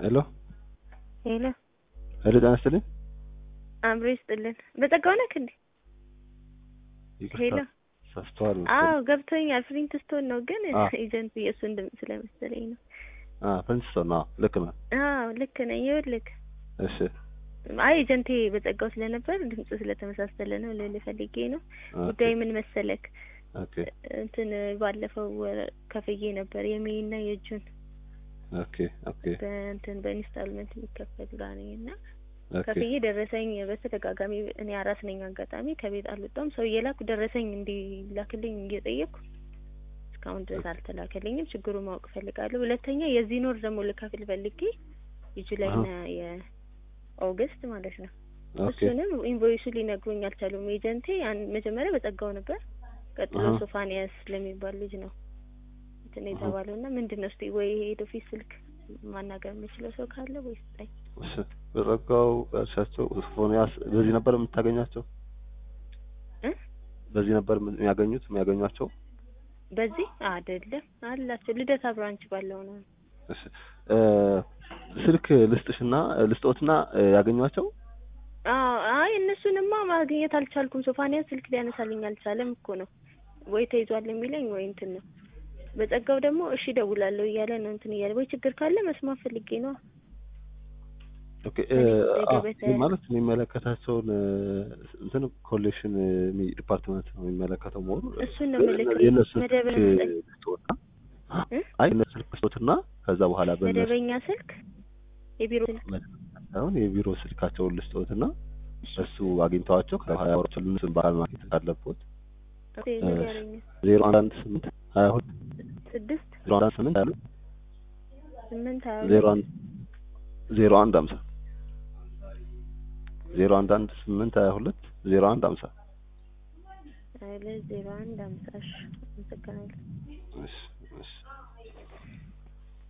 ሄሎ ሄሎ ሄሎ፣ ጤና ይስጥልኝ። አብሮ ይስጥልን። በጸጋው ነክ እንዴ? ሄሎ ሳስተዋል አዎ ገብቶኛል። ፍሪንት ስቶን ነው ግን አዎ። ኤጀንቱ የእሱን ድምፅ ስለመሰለኝ ነው። አ ፕሪንስቶን ነው። ልክ ነው። አዎ ልክ ነኝ። ይኸውልህ እሺ አይ ኤጀንቴ በጸጋው ስለነበር ድምፁ ስለተመሳሰለ ነው ልልህ ፈልጌ ነው። ጉዳዩ ምን መሰለክ ኦኬ እንትን ባለፈው ወር ከፍዬ ነበር የሜይና የእጁን ኦኬ ኦኬ በእንትን በኢንስታልመንት የሚከፈል ጋር ነኝ እና ኦኬ ከፍዬ ደረሰኝ በተደጋጋሚ እኔ አራስ ነኝ አጋጣሚ ከቤት አልወጣም ሰው እየላኩ ደረሰኝ እንዲላክልኝ እየጠየቅኩ እስካሁን ድረስ አልተላከልኝም ችግሩ ማወቅ እፈልጋለሁ ሁለተኛ የዚህ ኖር ደግሞ ልከፍል ፈልጌ የጁላይና የኦገስት ማለት ነው ኦኬ እሱንም ኢንቮይሱ ሊነግሩኝ አልቻሉም ኤጀንቴ ያን- መጀመሪያ በጸጋው ነበር ቀጥሎ አሃ። ሶፋንያስ ለሚባል ልጅ ነው እንትን የተባለው እና ምንድን ነው እስቲ ወይ ሄድ ኦፊስ ስልክ ማናገር የምችለው ሰው ካለ ወይ ስጠኝ እሺ በጸጋው እርሻቸው ሶፎንያስ በዚህ ነበር የምታገኛቸው? እ በዚህ ነበር የሚያገኙት የሚያገኟቸው? በዚህ አይደለም አላቸው ልደታ ብራንች ባለው ነው እሺ እ ስልክ ልስጥሽና ልስጦትና እ ያገኟቸው? አዎ አይ እነሱንማ ማግኘት አልቻልኩም ሶፋንያስ ስልክ ሊያነሳልኝ አልቻለም እኮ ነው ወይ ተይዟል የሚለኝ ወይ እንትን ነው በጸጋው ደግሞ እሺ እደውላለሁ እያለ ነው እንትን እያለ ወይ ችግር ካለ መስማት ፈልጌ ነው ኦኬ እ እኔ አ ገበታ- ይህ ማለት የሚመለከታቸውን እ እንትን ኮሌክሽን ዲፓርትመንት ነው የሚመለከተው መሆኑ እሱን ነው ምልክ የእነሱ መደበኛ ስልክ ስጠኝ ልስጦትና እ? አይ እነሱ ስልክ ልስጦትና ከዛ በኋላ በእነሱ መደበኛ ስልክ የቢሮ ስልክ ሳይሆን የቢሮ ስልካቸውን ልስጦትና እሱ አግኝተዋቸው ከዛ በኋላ ያወራቸው እነሱን በአካል ማግኘት አለቦት ኦኬ፣ ንገረኝ ዜሮ አንድ አንድ ስምንት ሀያ ሁለት ስድስት ዜሮ አንድ አንድ ስምንት ሀያ ሁለት ስምንት ሀያ ዜሮ ሁለት አንድ ዜሮ አንድ ሀምሳ ዜሮ አንድ አንድ ስምንት ሀያ ሁለት ዜሮ አንድ ሀምሳ ሀይለ ዜሮ አንድ አምሳ እሺ አመሰግናለሁ እሺ እሺ